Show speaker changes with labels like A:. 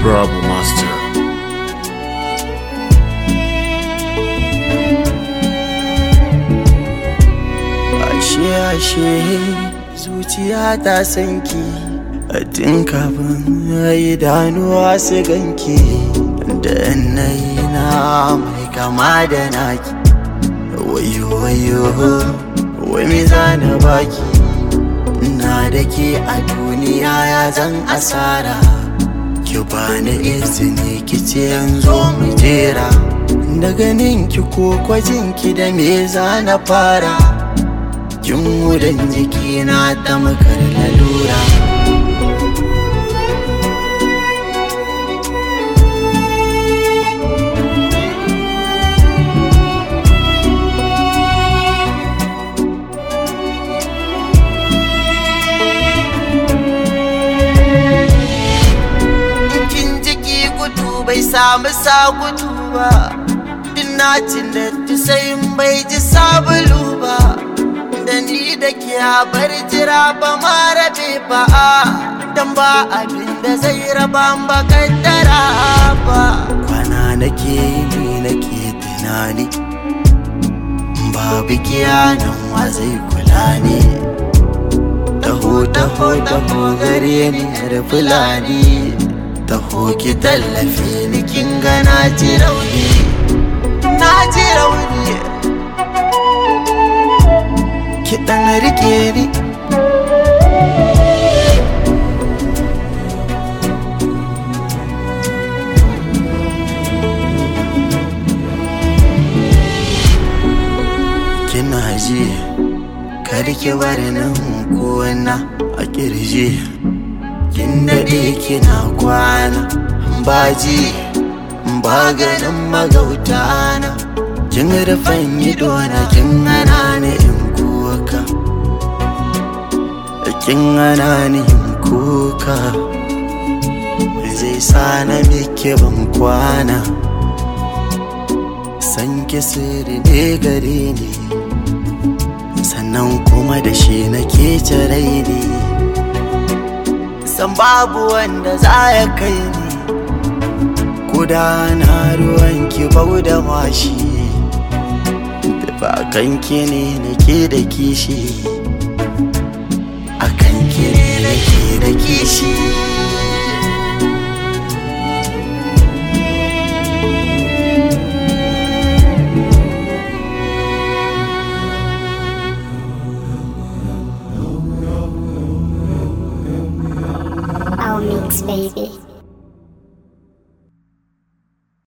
A: Bravo Master.
B: ashe ashe zuciya ta sanki a tun kafin idanuwa su ganki da yanayi na mai kama da naki wayo wayo wai me za na baki na da ke a duniya ya zan asara ki bani izini ki ce yanzu mu jera da ganin ki ko kwajinki da me za na fara kin wurin jikina ta makar lalura kin jiki gudu bai samu sa gudu ba Dinacin da sai bai ji sabulu ba da ni da ke bar jira ba ma rabe ba dan ba abin da zai raba ba kaddara ba kwana nake ni nake tunani babu kiyanan wa zai kula ne taho taho taho gare ni da fulani taho ki tallafe ni kin ga na ji rauni na ji rauni ki dan rike ni kina ji kar ki bar nan kona a kirji kin daɗe kina kwana baji ba ganin magauta na kin rufan ido na kin hana ni in kuka kin hana ni in kuka zai sa na miki ban kwana san ki sirri ne gare ni sannan kuma da shi nake rai ne san babu wanda za ya kai ni gudana ruwan ki bau da mashi da ba kanki ne nake da kishi a kanki ne nake da kishi
C: Our mix, baby.